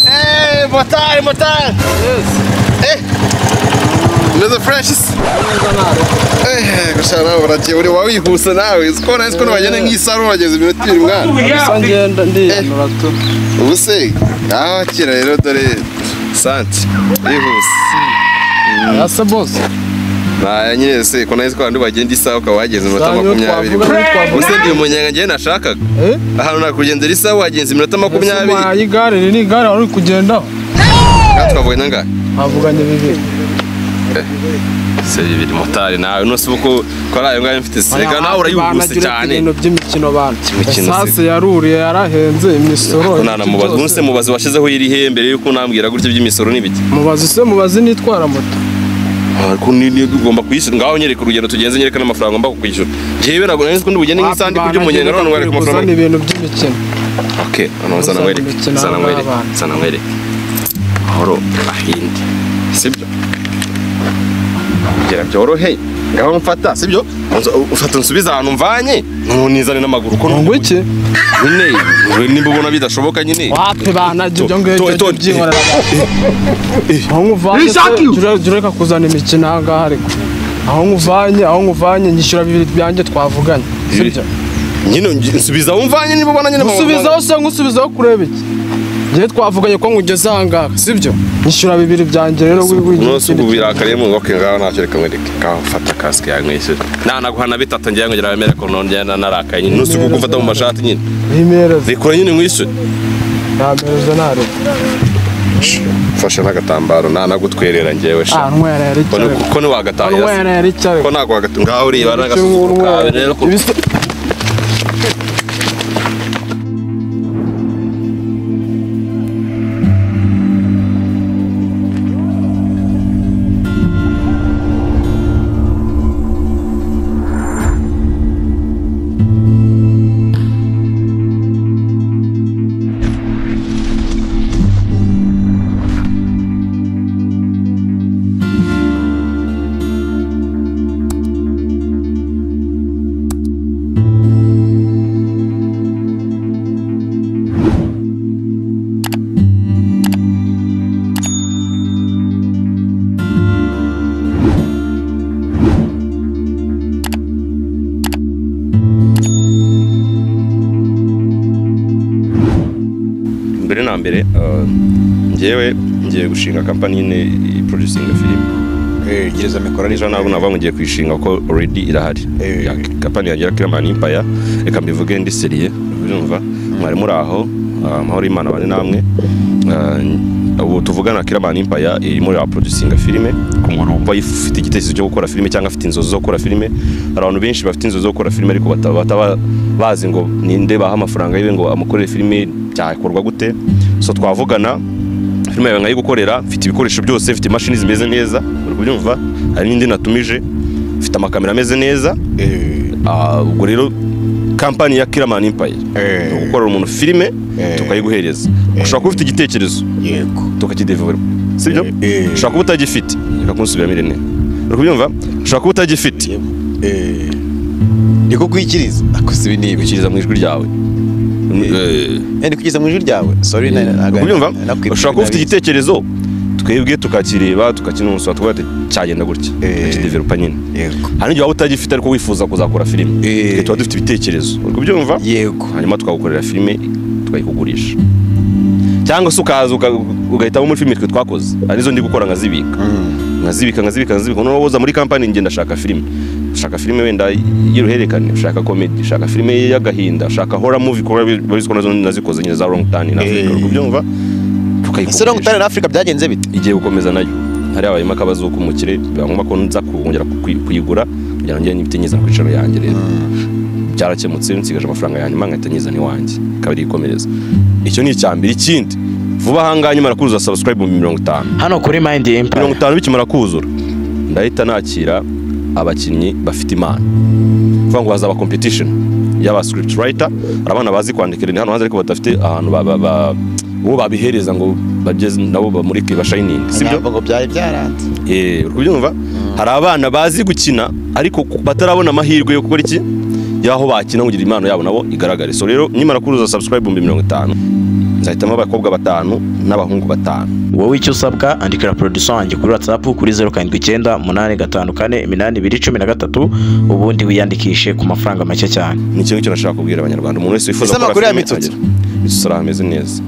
Hey, boa tarde, boa tarde. Hey, Mr. Francis. Eh, gushaka nawe baragiye uri wawihusa nawe uzi ko nahise ukuntu bagenda nk'isaro bageze iminota ibiri mwana gusa ngenda ndiyanura tu ubu se naho akira rero dore santi yihuse ese bose nta nyine se ko nahise ko abantu bagenda isaha ukaba wageze iminota Zanyu makumyabiri twavuga ni twavuga. ubuse ndi umunyenga njyewe nashakaga Eh? ahantu nakugendera isaha wagenze iminota makumyabiri ese igare riri ni igare wari uri kugendaho kandi twavuganye angahe havuganye bibiri se bibiri motari nawe nose ubu ko ko ari ayo ngayo mfite sega nawe urayihuse Banagire cyane ibintu by'imikino bantu Imikino si- esase yaruriye yarahenze imisoro Ko nta mubazi ubu se mubazi washyizeho iri hembe rero ko unambwira gutya iby'imisoro n'ibiki mubazi se mubazi nitwara moto ariko ni ni ugomba kwishyura ngaho nyereka urugendo tugenze nyereka n'amafaranga ngomba kukwishyura njyewe ntabwo nari nzi ko ndi bugende nk'isandi kurya umunyenga none wereka kuzana amafaranga ibintu by'imikino oke hano uzana nkwereke Uzana uzana nkwereke n'abana. uzana nkwereke mahoro ahinde sibyo kugira byoroheye ngaho mfata sibyo Unzo- ufata unsubize ahantu mvanye nunizane n'amaguru ko ngo iki nyine nimba ubona bidashoboka nyine wapi banajya ibyo ngibyo To- to- byihorera aho nkuvanye se, jura- jura reka kuzana imikino aha ngaha ariko aho nkuvanye aho nkuvanye nyishyura bibiri byanjye twavuganye sibyo nyine nsubiza umvanye niba ubona nyine usubizaho se nkusubizaho kureba iki ngewe twavuganye ko ngugeze aha ngaha sibyo nyishyura bibiri byanjye rero wigira umunsi ikindi ubu kintu. birakariye mu ngoke ngaho ntacyo reka nkwereke ngaho fata kasike yawe nkwishyure nta naguhana bitatu ngewe ngira bemere ko nongera narakaye nyine nusi kuko mfata mu mashati nyine bimereze zikora nyine nkwishyure ntamereze ntarebe mfashe n'agatambaro nta nagutwerera ngewe ah sha nywera yari ko ni- icyarego ko ntiwagatahira se nywera yari icyarego ko ntabwo wagatahira ngaho ureba n'agasuzuguro kawe rero ko mbere na mbere uh, ngewe ngiye gushinga kampani nyine iproducinga filime Eh, gereza mikoro ejo ntabwo nava ngiye kuyishinga kuko already irahari Eh. Ya kampani yagira kiramani impaya reka mbivuge ndi seriye urumva mwari muri aho ah, amahoro y'imana bane namwe Ah, ubu tuvugana kiramani impaya irimo iraproducinga filime ku muntu wumva yifite igitekerezo cyo gukora filime cyangwa afite inzozi zo gukora filime hari abantu benshi bafite inzozi zo gukora filime ariko bataba bataba bazi ngo ninde baha amafaranga yiwe ngo amukorere filime byakorwa gute so twavugana filime yawe nkayigukorera mfite ibikoresho byose mfite imashini zimeze neza uri kubyumva hari n'indi natumije mfite amakamera ameze neza eh, Ah, ubwo rero kampani ya kiramani impaya Eh. ni ugukorera umuntu filime Eh. tukayiguhereza ushobora kuba ufite igitekerezo yego tukakidevubura sibyo Eh. ushobora kuba utagifite reka kunsubiramo iri ntebe uri kubyumva ushobora kuba utagifite Eh, ndiko kwikiriza akoze ibi nibi ukiriza mu ijwi ryawe Eh. Eh, ndi kwikiriza mu ijwi ryawe sorry na Uri kubyumva nakwibwira ushobora kuba ufite nabizi. igitekerezo tukibwe tukakireba tukakinunsura tukavuga ati cyagenda gutya Eh. tukakideverupa nyine yego hari n'igihe waba utagifite ariko wifuza kuzakora filime Eh. Twe tuba dufite ibitekerezo uri kubyumva yego hanyuma tukagukorera filime tukayikugurisha cyangwa se ukaza uka- ugahitamo muri filime twe twakoze hari izo ndi gukora nkazibika nkazibika nkazibika nkazibika noneho uza muri kampani ngenda shaka filime ushaka filime wenda y'uruhererekane ushaka komedi ushaka filime y'agahinda ushaka hora muvi kuko babizi ko nazo nazikoze nyine za longi tani na afurika Eh. uri kubyumva ese no tukayikugurisha gutana na Africa byagenze bite igiye gukomeza nayo hari habayemo akabazo k'umukire biba ngombwa ko nza kongera kuyi- kuyigura kugira ngo ngere n'ibiti nyizana ku icaro yanjye rero byarakemutse nsigaje amafaranga yanyuma nkahita nyizana iwanjye ikaba ari ikomereza icyo ni icya mbere ikindi vuba ahangaha nyuma kuzuza subscribe mu mirongo itanu hano kuri Mind mirongo Empire itanu bikimara kuzura ndahita nakira abakinnyi bafite impano kuvuga ngo hazaba competition y'aba script writer hari abana bazi kwandika ibintu hano hanze ariko badafite ahantu ba- ba- ba- uwo babihereza ngo bageze nabo bamurike bashayiningi sibyo ntabwo ngo byari byaranze Eh, uri kubyumva hari abana bazi gukina ariko ku- batarabona amahirwe yo gukora iki y'aho bakina kugira impano yabo nabo igaragare so rero nimara kuruza subscribe ibihumbi mirongo itanu nzahitamo abakobwa batanu n'abahungu batanu wowe icyo usabwa andikira producer wanjye kuri whatsapp kuri zeru karindwi icyenda umunani gatanu kane iminani ibiri cumi na gatatu ubundi wiyandikishe ku mafaranga make cyane ni ikintu cyose nashaka kubwira abanyarwanda umuntu wese wifuza Ese amakuru ya Mitsotso? agere. Mitsotso arahameze neza